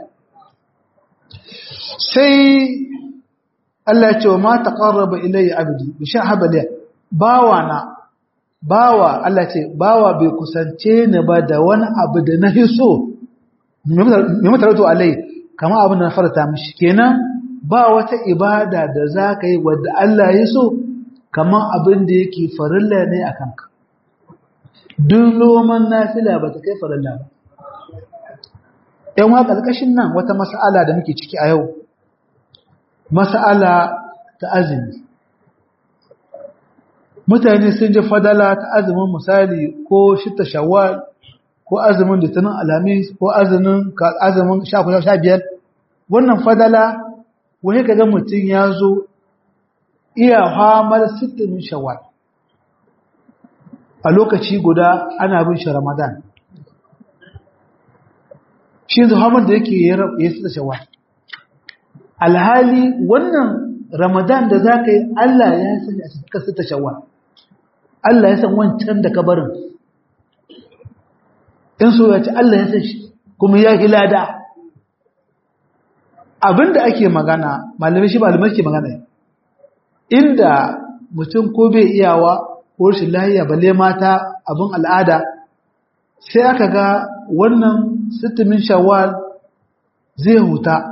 A: sai Allah ya ce wa ma taqarraba ilayya abdi bi shahaba li bawa na bawa Allah ce bawa bai kusance ni ba da wani abu da na hiso me mutaratu alai kama abin da na farata mishi kenan ba wata ibada da zaka yi wadda Allah ya so kaman abin da yake farilla ne akan ka duk loman nafila ba ta kai farilla ba yan wa kalkashin nan wata mas'ala da muke ciki a yau mas'ala ta azumi mutane sun ji fadala ta azumin misali ko shita shawwal ko azumin litinin alhamis ko azumin azumin sha biyar wannan fadala wani kaga mutum ya zo iya hamar sittin shawar a lokaci guda ana bin shi ramadan shi yanzu hamar da yake ya sita shawar alhali wannan ramadan da za ka yi allah ya sani a cikin sita shawar allah ya san wancan da kabarin in so ya ci allah ya san shi kuma ya hilada abinda ake magana malamai shi malamai ke magana inda mutum ko bai iyawa ko rashin lahiya balle mata abin al'ada sai aka ga wannan sittimin shawwal zai huta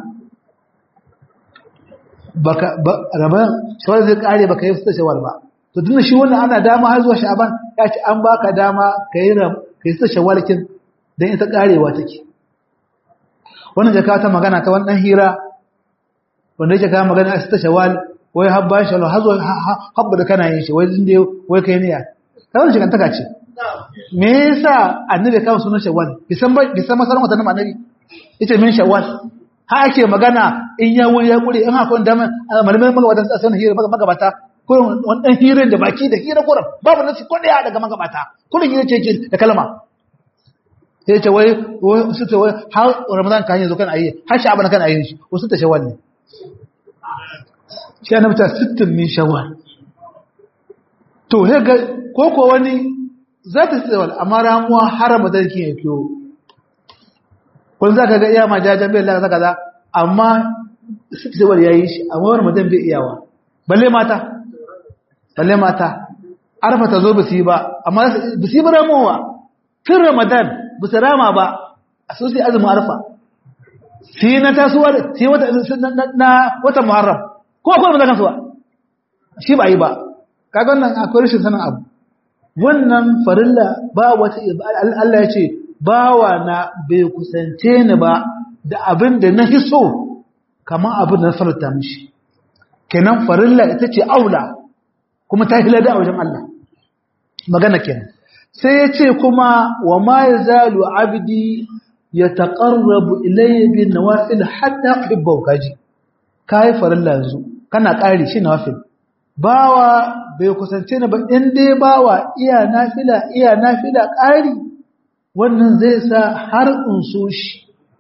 A: baka raban shawwal zai kare baka yi sittin shawwal ba to tunda shi wannan ana dama har zuwa sha'ban ya ce an baka dama ka yi ram ka yi sittin shawwal kin dan ita karewa take wannan jaka ta magana ta wannan hira wanda yake kawo magana a sittin shawwal wai habba shi Allah hazo habba da kana yin shi wai zinde wai kai ne ya kawai shi kan taka ce me yasa annabi kawo sunan shawwal bisan ba bisan masaran wata nan annabi yace min shawwal ha ake magana in ya wuri ya kure in haka wanda malamai magabata a sanin hira magabata ko wannan hirin da baki da hira kuran babu nasi ko daya daga magabata kullun hira ce da kalma sai ce wai su ce wai har ramadan kan yanzu kan ayi har sha'ban kan ayi shi wasu ta shawwal ne shi ana mata sittin min shawwal to he ga koko wani za ta tsawal amma ramuwa harama da yake yake wani za ka ga iya ma jajen bai lalata kaza amma sittin tsawal ya yi shi amma wani mutum bai iyawa balle mata balle mata arfa ta zo ba su yi ba amma ba su yi ba ramuwa tun ramadan ba su rama ba a sosai azumin arfa sai na tasowa sai na watan muharram ko akwai ba kansu ba shi ba yi ba kaga wannan akwai rashin sanin abu wannan farilla ba wata Allah ya ce bawa na bai kusance ni ba da abin da na hiso kamar abin da na farta mishi kenan farilla ita ce aula kuma ta hilada a wajen Allah magana kenan sai ya ce kuma wa ma yazalu abdi yataqarrabu ilayya bin nawafil hatta uhibbu kaji kai farilla yanzu kana ƙari shi nafil bawa bai kusance ni ba in dai bawa iya nafila iya nafila ƙari wannan zai sa har in so shi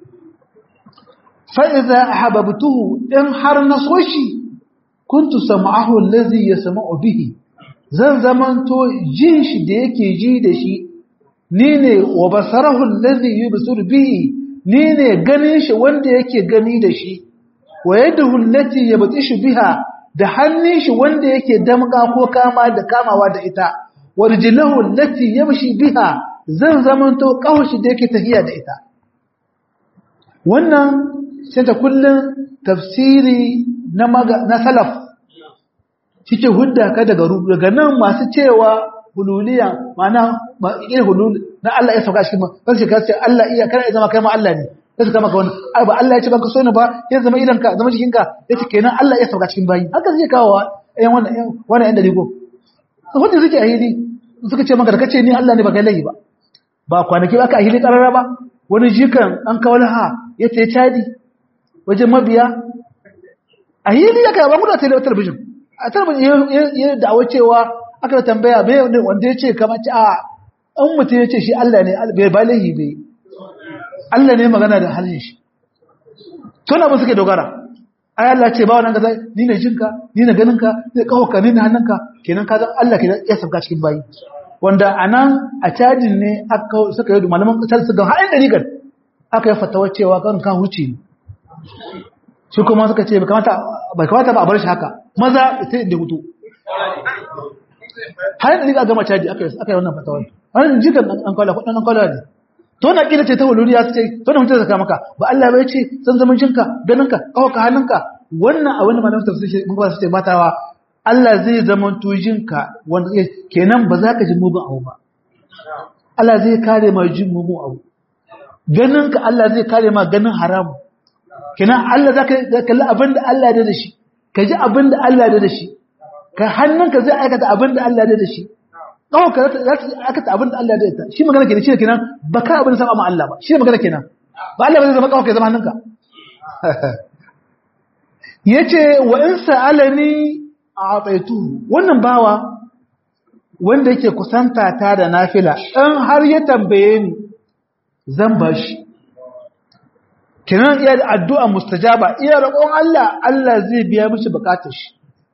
A: fa idza ahabbtuhu in har na so shi kuntu sam'ahu allazi yasma'u bihi zan zamanto jin shi da yake ji da shi ni ne wa basarahu allazi yubsir bihi ni ne ganin shi wanda yake gani da shi wa yadahu allati yabtishu biha da hannun shi wanda yake damka ko kama da kamawa da ita wa rijluhu allati yamshi biha zan zamanto kawashi da yake tafiya da ita wannan sai ta kullun tafsiri na na salaf cike hudda ka daga daga nan masu cewa hululiya ma'ana ma hulul na Allah ya sauka shi ma ban shi ka ce Allah iya kana zama kai ma Allah ne sai suka maka wani ai ba Allah ya ce baka so ni ba ya zama idanka zama jikinka yace kenan Allah ya sauka cikin bayi haka zai kawo ɗayan wannan wannan ɗan daligo wanda suke a hili suka ce maka da kace ni Allah ne ba kai lahi ba ba kwanaki ba ka a hili karara ba wani jikan an kawo laha ya ce cadi wajen mabiya a hili ya kai ba mu da talabijin a talabijin ya da'awa cewa aka tambaya bai wanda ya ce kamar ci a an mutum ya ce shi Allah ne bai ba lahi bai Allah ne magana da halin shi tuna ba suke dogara ai Allah ce ba wannan kaza ni ne jinka ni ne ganinka ni kawaka ni ne hannunka kenan ka zan Allah ke ya sabga cikin bayi wanda anan a cajin ne aka suka yi malaman kasar su ga haɗin dariƙar aka yi fatawa cewa kan kan huce ne shi kuma suka ce bai kamata ba a bar shi haka maza ita da hutu haɗin dariƙa gama caji aka yi wannan fatawa wannan jikan an kwala kudin an kwala ne to na kila ce ta wuluriya su ce to na mutum zaka maka ba Allah bai ce san zaman jinka ganinka kawaka hannunka wannan a wani malamin tafsir mun ba su ce batawa Allah zai zama jinka wanda kenan ba za ka ji mugun abu ba Allah zai kare ma jin mugun abu ganinka Allah zai kare ma ganin haram kenan Allah za ka kalli abin da Allah ya da shi ka ji abin da Allah ya da shi ka hannunka zai aikata abin da Allah ya da shi kawai ka za ta aikata abin da Allah ya da shi magana kenan shi kenan ba ka abin sama ma Allah ba shi magana kenan ba Allah ba zai zama kawai ka zama hannunka yace wa in sa'alani a'taitu wannan bawa wanda yake kusanta ta da nafila in har ya tambaye ni zan bashi kenan iya da addu'a mustajaba iya roƙon Allah Allah zai biya mishi bukatar shi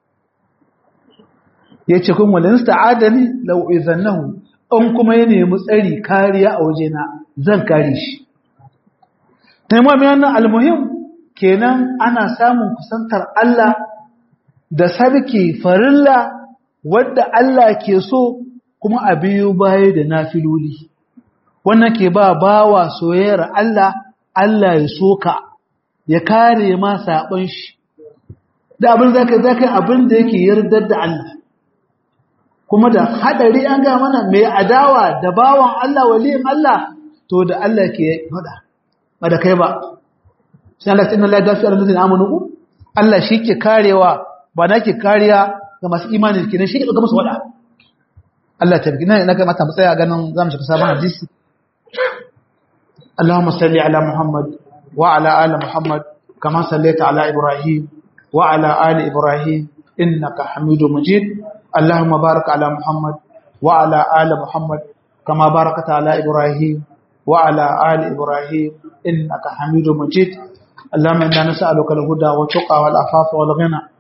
A: yace kun walin sta'adani law izannahu in kuma ya nemi tsari kariya a wajena zan kare shi taimama wannan almuhim kenan ana samun kusantar Allah da sarki farilla wadda Allah ke so kuma a biyu baya da nafiloli wannan ke ba bawa soyayyar Allah Allah ya soka ya kare ma saɓon shi da abin zaka zaka abin da yake yardar da Allah kuma da hadari an ga mana mai adawa da bawan Allah waliyin Allah to da Allah ke faɗa ba da kai ba sai Allah inna la dafi alladhina amanu Allah shi ke karewa ba na ke kariya ga masu imanin kenan shi ke ga musu wada Allah ta bigina ina ga mata tsaya ganin zamu shiga sabon hadisi Allahumma salli ala Muhammad wa ala ali Muhammad kama sallaita ala Ibrahim wa ala ali Ibrahim innaka Hamidum Majid Allahumma barik ala Muhammad wa ala ali Muhammad kama barakta ala Ibrahim wa ala ali Ibrahim innaka Hamidum Majid اللهم إنا نسألك الهدى والتقى والعفاف والغنى